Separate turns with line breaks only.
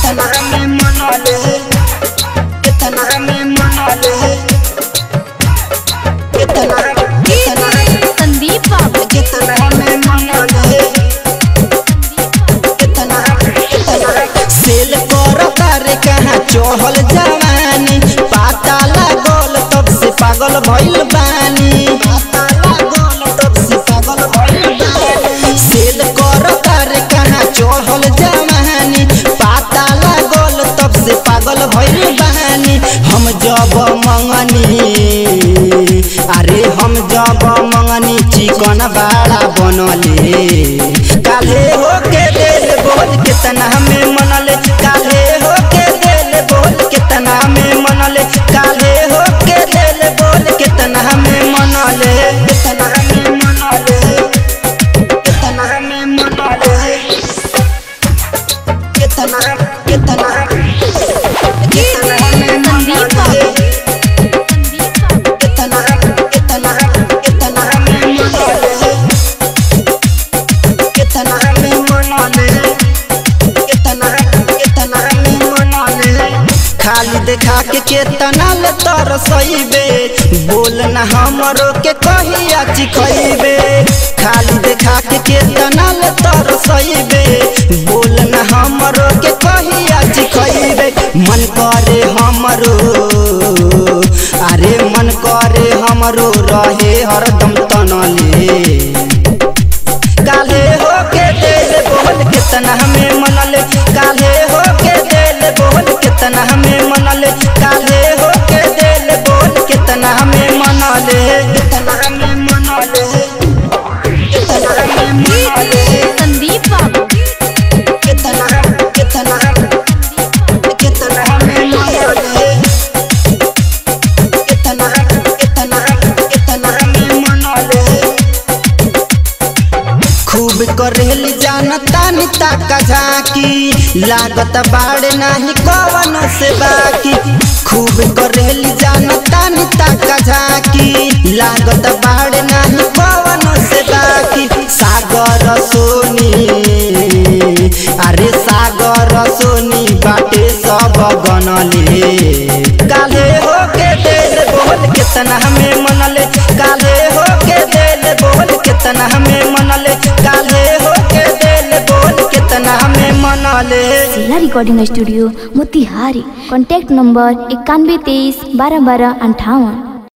कितना में मनले कितना में मनले कितना कितना
संदीप बाबू
कितना में मनले कितना कितना सेल करता रे कहाँ चढ़ल जवानी पाता लागल तब से पागल भइल बानी पाता लागल तब से पागल भइल बानी सेल करता रे कहाँ चढ़ल जवानी पाता लागल तब से पागल भइल बानी हम जब मंगनी अरे हम जब मंगनी चिकन बाड़ा बनले काले हो के दिल बोल कितना में मनले काले हो के दिल बोल कितना में मनले काले हो के दिल बोल कितना में मनले कितना में मनले कितना में मनले कितना कितना कितना में
संदीप
मनले
बाबू संदीप बाबू
कितना कितना कितना में मनले कितना में मनले कितना कितना में मनले खाली देखा के केतना ले तरसइबे बोल ना हमरो के कहिया चिखइबे खाली देखा के केतना ले तरसइबे बोल ना हमरो के कहिया चिखइबे मन करे हमरो अरे मन करे हमरो रहे हरदम तनले काले हो के दिल बोल कितना हमें मनले काले हो के दिल बोल कितना हमें मनले काले हो के दिल बोल कितना हमें मनले कितना हमें मनले कितना हमें मनले
संदीप बाबू
कितना कितना कितना हमें मनले कितना कितना कितना हमें मनले खूब करेली जानता निता का झाकी लागत बाड़े नाही कवन से बाकी खूब करेली जानता निता का झाकी लागत बाड़े नाही कवन से बाकी सागर सोनी अरे सागर सोनी बाटे सब गनले काले हो के दिल बोल कितना हमें मनले काले हो के दिल बोल कितना हमें मनले काले हो के दिल बोल कितना हमें मनले
जिला recording studio Motihari contact number इक्यानवे तेईस बारह बारह अंठावन